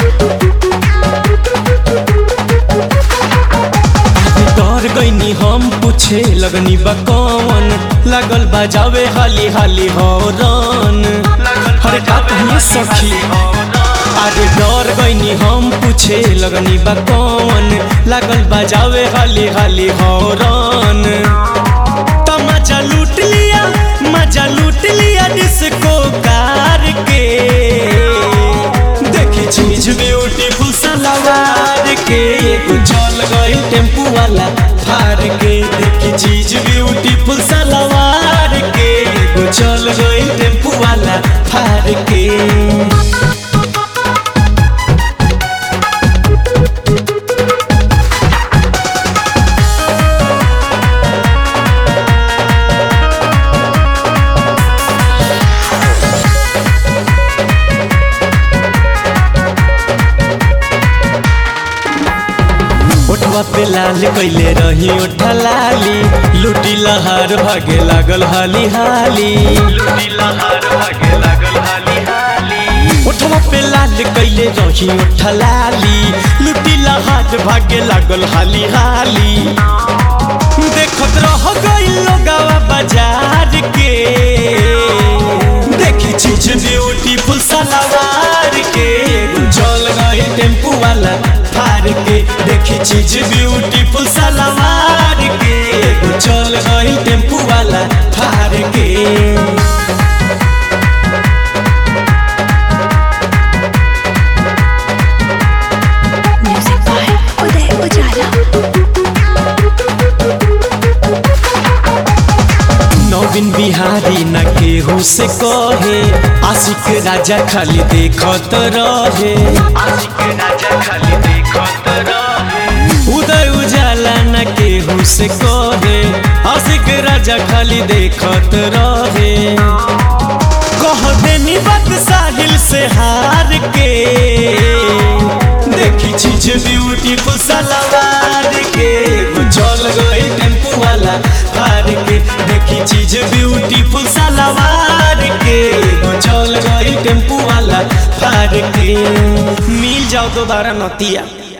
डर गईनी हम पूछे लगनी बा कौन लागल बजावे हाली हाली हौरन हरे का कहिए सखी अरे डर गईनी हम पूछे लगनी बा कौन लागल बजावे हाली हाली हौरन तो मजा लूट लिया मजा लूट लिया डिस्को कार के देखी चीज ब्यूटीफुल सलवार के एगो चल गई टेम्पू वाला फार के देखी चीज ब्यूटीफुल सलवार के एगो चल गई टेम्पू वाला फार के ओठवा पे लाल कैले रही ओठा लाली लूटी लहार भागे लागल हाली हाली लूटी लहार भागे लागल हाली हाली ओठवा पे लाल कैले रही ओठा लाली लूटी लहार भागे लागल हाली हाली देखत रह गइल लोगावा बाजार के देखी चीज ब्यूटीफुल सलवार के चल गई टेम्पू वाला फार के देखी चीज ब्यूटीफुल सलवार के चल गई टेम्पू वाला फार के Music by Uday Ujala. नवीन बिहारी न केहू से कहे आशिक राजा खाली देखत रहे आशिक राजा खाली देखत रहे उदय उजाला न केहू से कहे आशिक राजा खाली देखत रहे कह देनी बात साहिल से हार के देखी चीज ब्यूटीफुल सलवार के चल गई टेम्पू वाला हार के देखी चीज ब्यूटीफुल सलवार के चल गई टेम्पू वाला हार के मिल जाओ दोबारा नतिया